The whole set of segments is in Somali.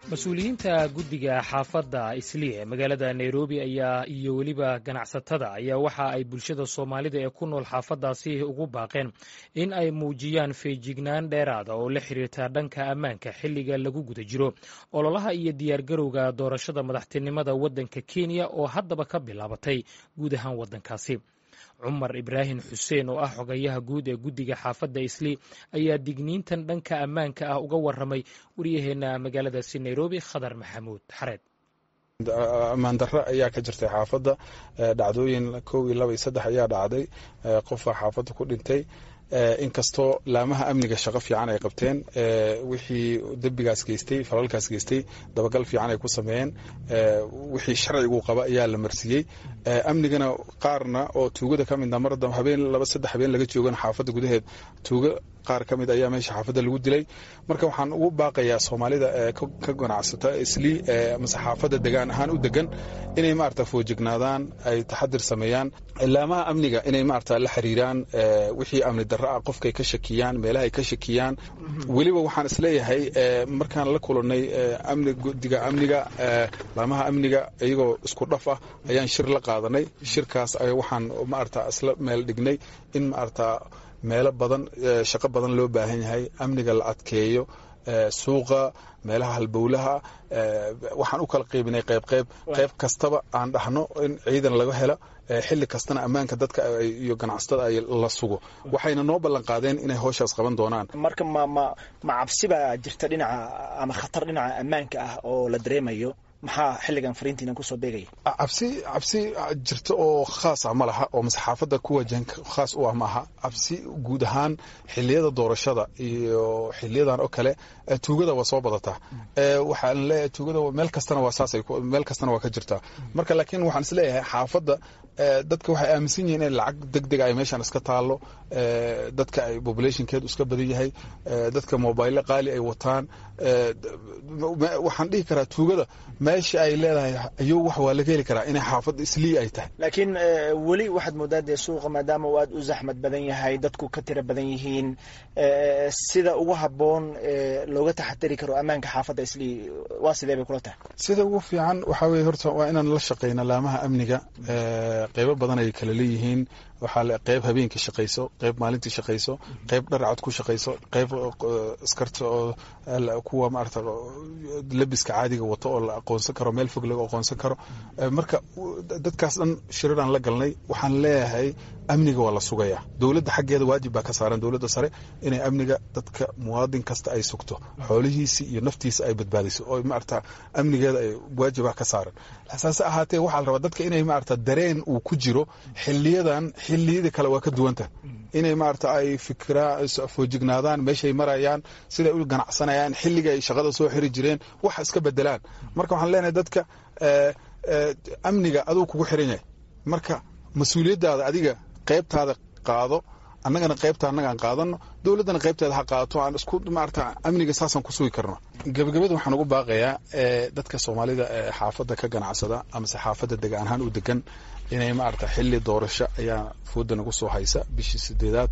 mas-uuliyiinta guddiga xaafadda islii ee magaalada nairobi ayaa iyo weliba ganacsatada ayaa waxa ay bulshada soomaalida ee ku nool xaafaddaasi ugu baaqeen in ay muujiyaan feejignaan dheeraada oo la xiriirta dhanka ammaanka xilliga lagu guda jiro ololaha iyo diyaargarowga doorashada madaxtinimada waddanka kenya oo haddaba ka bilaabatay guud ahaan waddankaasi cumar ibraahim xuseen oo ah xogayaha guud ee guddiga xaafadda islii ayaa digniintan dhanka ammaanka ah uga waramay waryaheena magaaladaasi nairobi khadar maxamuud xareed ammaan darro ayaa ka jirtay xaafadda dhacdooyin kow iyo laba iyo saddex ayaa dhacday qofaa xaafadda ku dhintay inkastoo laamaha amniga shaqo fiican ay qabteen wixii dembigaas geystay falalkaas geystay dabagal fiican ay ku sameeyeen wixii sharcigu qaba ayaa la marsiiyey amnigana qaarna oo tuugada ka midna mar habeen laba saddex habeen laga joogana xaafadda gudaheed tuuga qaar ka mid ayaa meesha xaafadda lagu dilay marka waxaan ugu baaqayaa soomaalida ka ganacsata islii mase xaafadda degaan ahaan u degan inay maarata foojignaadaan ay taxadir sameeyaan laamaha amniga inay maarata la xiriiraan wixii amni darro ah qofkay ka shakiyaan meelahay ka shakiyaan weliba waxaan isleeyahay markaan la kulannay amni guddiga amniga laamaha amniga iyagoo isku dhaf ah ayaan shir la qaadanay shirkaas waxaan maarata isla meel dhignay in maarata meelo badan shaqo badan loo baahan yahay amniga la adkeeyo suuqa meelaha halbowlaha waxaan u kala qaybinay qayb qayb qayb kastaba aan dhahno in ciidan laga helo xilli kastana ammaanka dadka iyo ganacsatada ay la sugo waxayna noo ballan qaadeen inay howshaas qaban doonaan marka ma ma ma cabsi baa jirta dhinaca ama khatar dhinaca ammaanka ah oo la dareemayo maxaa xilligan fariintiina kusoo beegaya cabsi cabsi jirta oo khaas ah ma laha oo masaxaafadda ku wajahan khaas u ah maaha cabsi guud ahaan xiliyada doorashada iyo xiliyadan oo kale tuugada waa soo badataa waxaan leeyahay tuugada meel kastana waa saasay meel kastana waa ka jirtaa marka laakiin waxaan is leeyahay xaafadda dadka waxay aaminsan yihiin in lacag deg dega ay meeshan iska taallo dadka ay populationkeedu iska badan yahay dadka mobayle qaali ay wataan waxaan dhihi karaa tuugada meesha ay leedahay ayuu wax waa laga heli karaa inay xaafadda islii ay tahay laakiin weli waxaad moodaa dee suuqa maadaama uu aad u zaxmad badan yahay dadku ka tira badan yihiin sida ugu habboon looga taxadari karo ammaanka xaafadda islii waa sidee bay kula tahay sida ugu fiican waxaa weye horta waa inaan la shaqeyna laamaha amniga qeybo badan ay kala leeyihiin waxaa qeyb habeenkii shaqayso qeyb maalintii shaqayso qeyb dharcad ku shaqayso qeyb iskarta oo kuwa maarata labiska caadiga wato oo la aqoonsan karo meel fog laga aqoonsan karo marka dadkaas dhan shiraraan la galnay waxaan leeyahay amniga waa la sugayaa dowladda xaggeeda waajib baa ka saaran dowladda sare inay amniga dadka muwaadin kasta ay sugto xoolihiisi iyo naftiisa ay badbaadiso oo maarata amnigeeda ay waajibaa ka saaran saase ahaatee waxaa la rabaa dadka inay maarata dareen uu ku jiro xiliyadan xiliyada kale waa ka duwanta inay maarata ay fikraa foojignaadaan meeshay marayaan siday u ganacsanayaan xilliga ay shaqada soo xiri jireen waxa iska bedelaan marka waxaan leenahay dadka amniga aduu kugu xiran yahay marka mas-uuliyaddaada adiga qaybtaada qaado annagana qaybta annagaan qaadano dowladdana qaybteeda ha qaadato aan isku maarata amniga saasaan ku sugi karno gabagabada waxaan ugu baaqayaa dadka soomaalida ee xaafadda ka ganacsada amase xaafadda degaan ahaan u degan inay maarata xilli doorasho ayaa fooda nagu soo haysa bishii sideedaad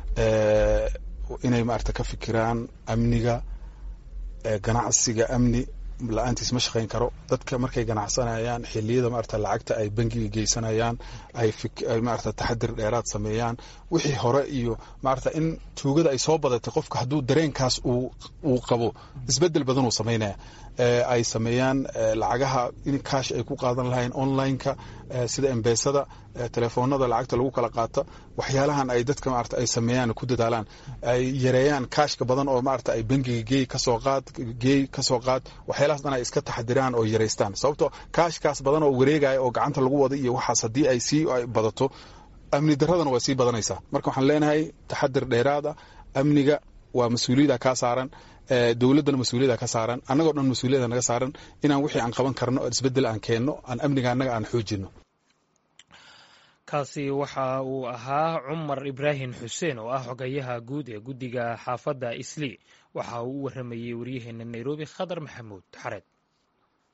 inay maarata ka fikiraan amniga ganacsiga amni la-aantiis ma shaqayn karo dadka markay ganacsanayaan xiliyada maarata lacagta ay bangiga geysanayaan ay maarata taxadir dheeraad sameeyaan wixii hore iyo maarata in tuugada ay soo badatay qofka hadduu dareenkaas uu qabo isbedel badan uu samaynaya ay sameeyaan lacagaha in kaash ay ku qaadan lahayn online-ka sida embesada telefoonada lacagta lagu kala qaata waxyaalahan ay dadka maarata ay sameeyaan ku dadaalaan ay yareeyaan kaashka badan oo maarata ay bangiga geey kasoo qaad geey kasoo qaad waxyaalahaas dhan ay iska taxadiraan oo yareystaan sababto kaashkaas badan oo wareegaya oo gacanta lagu wada iyo waxaas haddii ay sii badato amni daradana waa sii badanaysaa marka waxaan leenahay taxadir dheeraada amniga waa mas-uuliyada kaa saaran dowladdana mas-uuliyada ka saaran annagoo dhan mas-uuliyada naga saaran inaan wixii aan qaban karno isbeddel aan keenno aan amniga annaga aan xoojino kaasi waxa uu ahaa cumar ibraahim xuseen oo ah xogayaha guud ee guddiga xaafadda islii waxa uu u waramayey waryaheena nairobi khadar maxamuud xareed